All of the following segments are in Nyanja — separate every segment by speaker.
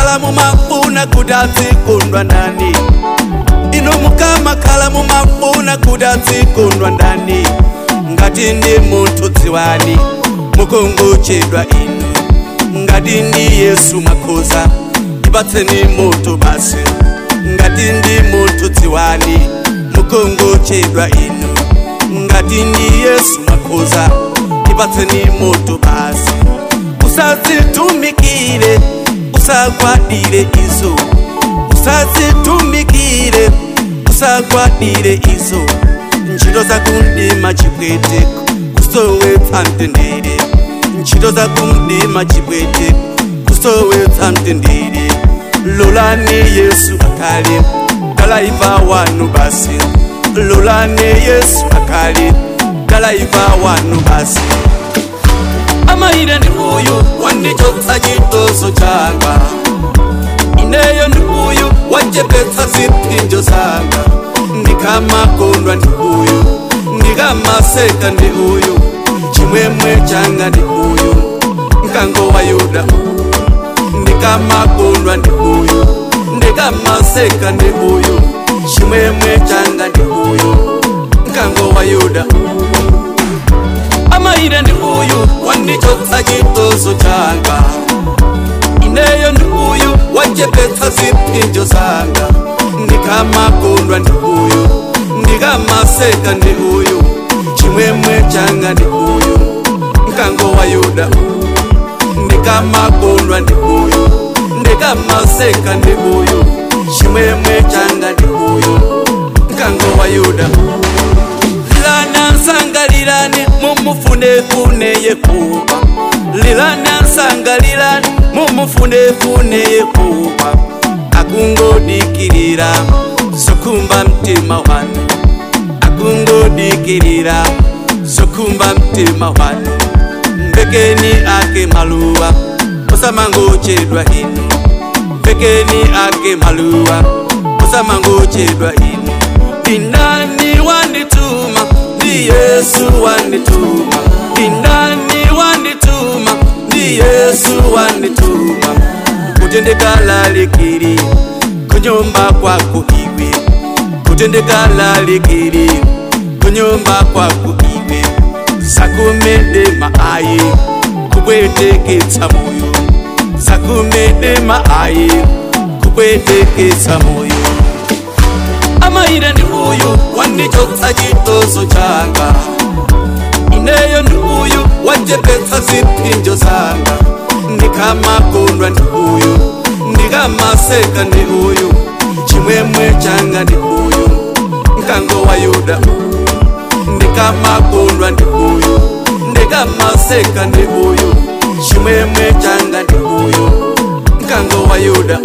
Speaker 1: khala mumafuna kuti adzikondwa ndani inu mukamakhala mumafuna kuti adzikondwa ndani ngati ndi munthu dziwani mukungochedwa inu ngati ndi yesu makhoza ipatseni moto basi ngati ndi munthu dziwani mukungochedwa inu ngati ndi yesu makhoza ipatseni moto basi usazitumikire usagwadire izo usazitumikire usagwadire izo ntchito zakumdima chipwete kusowetsa mtendere ntchito zakumdima chipwete kusowetsa mtendere lolani yesu akhale dalaiva wanu basi lolani yesu akhale dalaiva wanu basi amayire ndi uyu wandichotsa chitozo changa ineyo ndi uyu wachepetsa ziphinjo zanga ndikamakondwa ndi uyu ndikamaseka ndi uyu chimwemwe changa ndi uyu mkango wa yuda ndikamakondwa ndi uyu ndikamaseka ndi uyu chimwemwe changa ndi uyu mkango wa yuda amayire ndi uyu wandichotsa chitozo changa ineyo ndi uyu wachepetsa ziphinjo zanga ndikamakondwa ndi uyu ndikamaseka ndi uyu chimwemwe changa ndi uyu mkango wa yuda ndikamakondwa ndi uyu ndikamaseka ndi uyu chimwemwe changa ndi uyu mkango wa yuda lilana nsangalilani mumufunefune yehova lilana nsangalilani mumufunefune yehova akungodikilira zokhumba mtima wanu akungodikilira zokhumba mtima wanu mvekeni ake maluwa osamangochedwa inu mvekeni ake maluwa osamangochedwa inu ndindani wandituma ndi yesu wandituma ndindani wandituma ndi yesu wandituma kuti ndikalalikire kunyumba kwako iwe kuti ndikalalikire kunyumba kwako iwe zakumedema ayi kupweteketsa moyo zakumedema ayi kupweteketsa moyo amayire ndi uyu wandichotsa chitozo changa ineyo ndi uyu wachepetsa ziphinjo zanga ndikamakondwa ndi uyu ndikamaseka ndi uyu chimwemwe changa ndi uyu mkango wa yuda ndikamakondwa ndi uyu ndikamaseka ndi uyu chimwemwe changa ndi uyu mkango wa yuda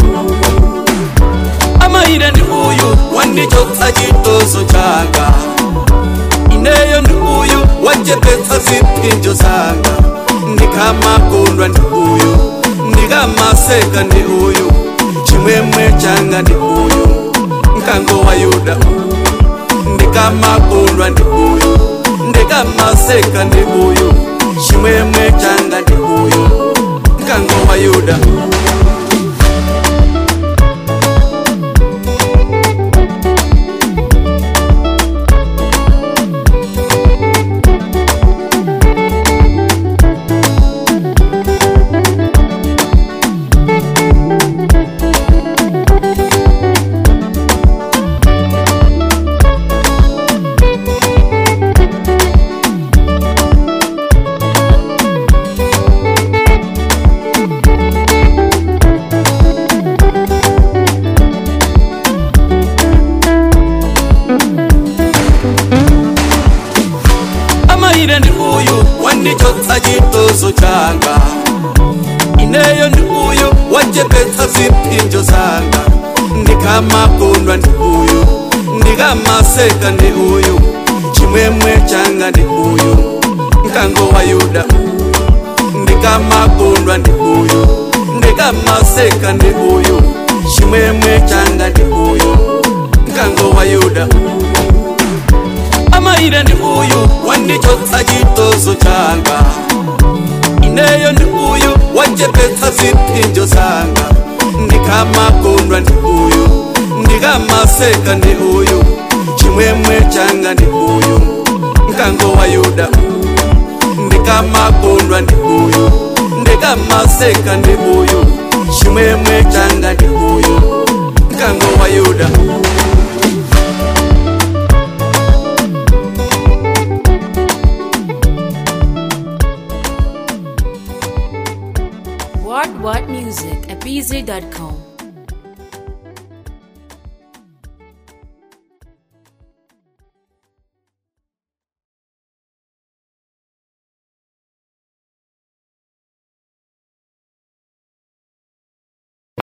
Speaker 1: amayire ndi uyu wandichotsa chitozo changa ineyo ndi uyu wachepetsa ziphinjo zanga ndikamakondwa ndi uyu ndikamaseka ndi uyu chimwemwe changa ndi uyu mkango wa yuda ndikamakondwa ndi uyu ndikamaseka ndi uyu chimwemwe changa ndi uyu mkango wa yuda amayire ndi uyu wandichotsa chitozo changa ineyo ndi uyu wachepetsa ziphinjo zanga ndikamakondwa ndi uyu ndikamaseka ndi uyu chimwemwe changa ndi uyu mkango wa yuda ndikamakondwa ndi uyu ndikamaseka ndi uyu chimwemwe changa ndi uyu mkango wa yuda amayire ndi uyu wandichotsa chitozo changa ineyo ndi uyu wachepetsa ziphinjo zanga ndikamakondwa ndi uyu ndikamaseka ndi uyu chimwemwe changa ndi uyu mkango wa yuda ndikamakondwa ndi uyu ndikamaseka ndi uyu chimwemwe changa ndi uyu mkango wa yuda
Speaker 2: What What Music at bz.com.